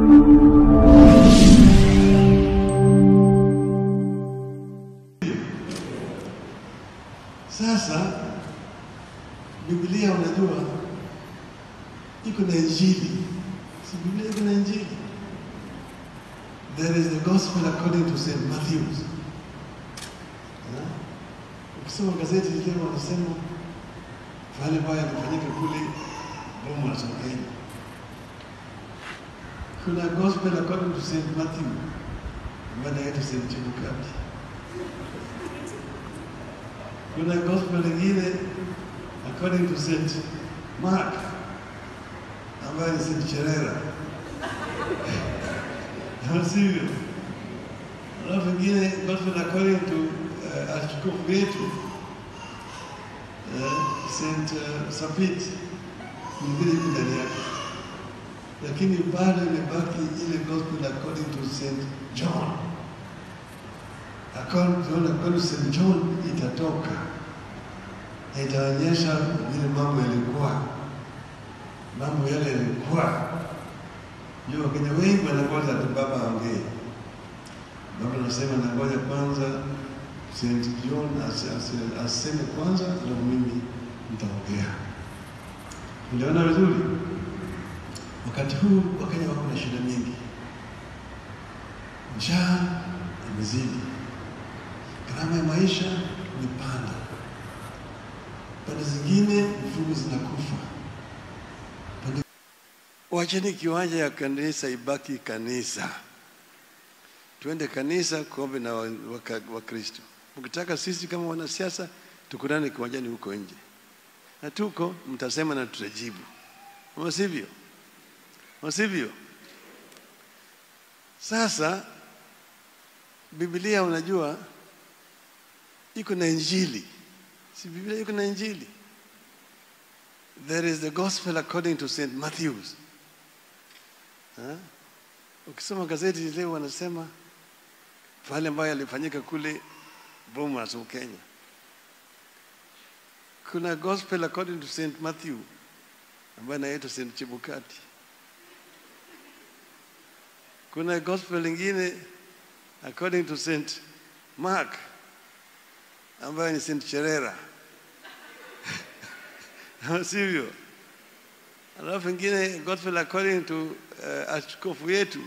Sasa Biblia unajua iko na Injili, si Biblia iko na Injili. There is the gospel according to St. Matthews. Eh? Ukisoma gazeti leo wanasema pale ambayo yamefanyika kule Bomas wa Kenya. Kuna gospel according to St. Matthew ambayo inaitwa St. Chebukati. Kuna gospel nyingine according to St. Mark ambayo ni St. Cherera. Au sivyo? Alafu ingine gospel according to uh, askofu wetu uh, St. Uh, Sapit mwingine yuko ndani yake, lakini bado imebaki ile gospel according to St. John. According to, according to St. John itatoka na itaonyesha vile mambo yalikuwa, mambo yale yalikuwa ndio Wakenya wengi wanangoja tu baba aongee. Baba anasema nangoja kwanza St. John as- as- aseme kwanza, alafu mimi nitaongea. Uliona vizuri? Wakati huu Wakenya wako na shida nyingi, njaa imezidi, gharama ya maisha imepanda, pande zingine mifugo zinakufa. Pande Wacheni kiwanja ya kanisa ibaki kanisa, tuende kanisa kuombe na Wakristo wa, wa Wakristo. Mkitaka sisi kama wanasiasa tukutane kiwanjani huko nje, na tuko mtasema na tutajibu, ama sivyo? Ama sivyo? Sasa Biblia unajua iko na Injili, si Biblia iko na Injili? There is the gospel according to St. Matthews. Ha? Ukisoma gazeti leo wanasema pale ambayo yalifanyika kule Bomas Kenya. Kuna gospel according to St. Matthew ambayo inaitwa St. Chebukati. Kuna gospel ingine according to St. Mark ambayo ni St. Cherera. Ama sivyo? Alafu ingine gospel according to uh, askofu yetu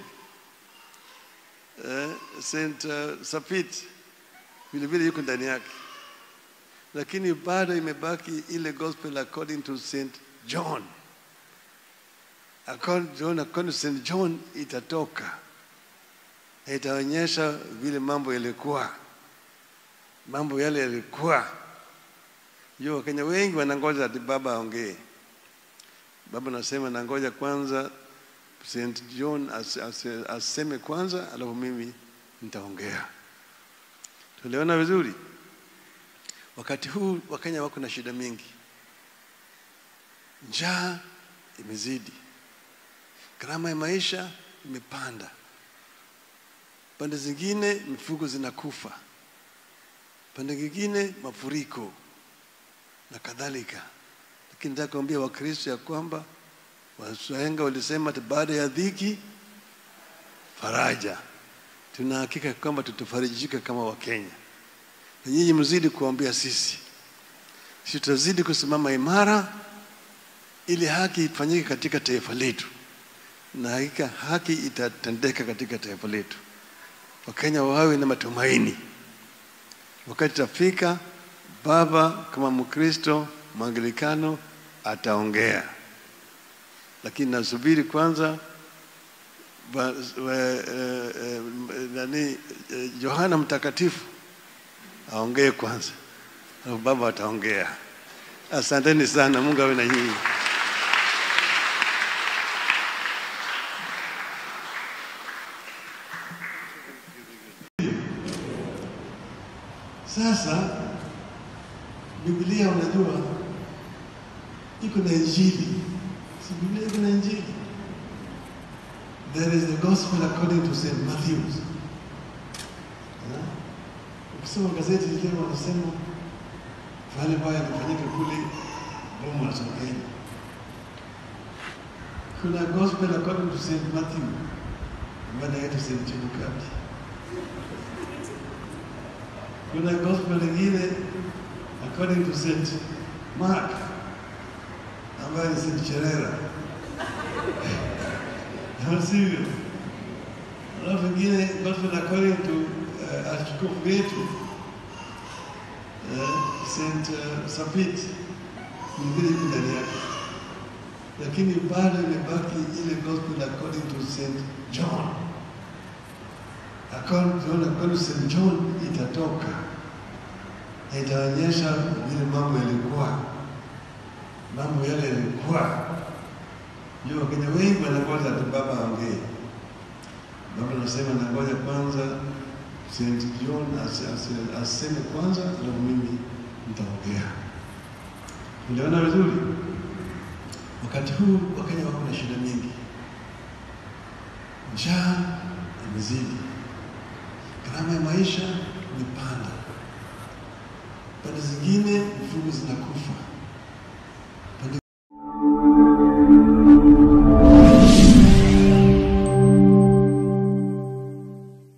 uh, St. Uh, Sapit vile vile yuko ndani yake, lakini bado imebaki ile gospel according to St. John. According, John, according to St. John itatoka na itaonyesha vile mambo yalikuwa, mambo yale yalikuwa. Ndio Wakenya wengi wanangoja ati baba aongee. Baba nasema nangoja kwanza St. John as, as, aseme kwanza, alafu mimi nitaongea. Tuliona vizuri. Wakati huu Wakenya wako na shida mingi, njaa imezidi, gharama ya maisha imepanda, pande zingine mifugo zinakufa, pande nyingine mafuriko na kadhalika. Lakini nataka kuambia Wakristo ya kwamba Wahenga walisema ati baada ya dhiki faraja. Tuna hakika kwamba tutafarijika kama Wakenya, na nyinyi mzidi kuambia sisi, sisi tutazidi kusimama imara ili haki ifanyike katika taifa letu, na hakika haki itatendeka katika taifa letu. Wakenya wawe na matumaini. Wakati tafika, baba kama Mkristo Mwangilikano ataongea, lakini nasubiri kwanza ba, wa, eh, eh, nani eh, Yohana Mtakatifu aongee kwanza, alafu baba ataongea. Asanteni sana, Mungu awe na nyinyi. Sasa Biblia unajua iko na Injili, si Biblia iko na Injili? There is the gospel according to St. Matthews. Eh? Ukisoma gazeti leo wanasema pale ambayo yamefanyika kule Bomas wa Kenya. Kuna gospel according to St. Matthew Bwana yetu St. Chebukati. Kuna gospel ingine according to St. Mark ambaye ni St. Cherera au sivyo? Alafu ingine gospel according to uh, askofu wetu uh, St. Uh, Sapit nyingine iko ndani yake, lakini bado imebaki ile gospel according to St. John. According to according to St. John itatoka na itaonyesha vile mambo yalikuwa, mambo yale yalikuwa. Ndio Wakenya wengi wanangoja tu baba aongee. Baba anasema nangoja kwanza St. John as- as- aseme kwanza, alafu mimi nitaongea. Uliona vizuri? Wakati huu Wakenya wako na shida nyingi, njaa imezidi, gharama ya maisha imepanda, pande zingine mifugo zinakufa,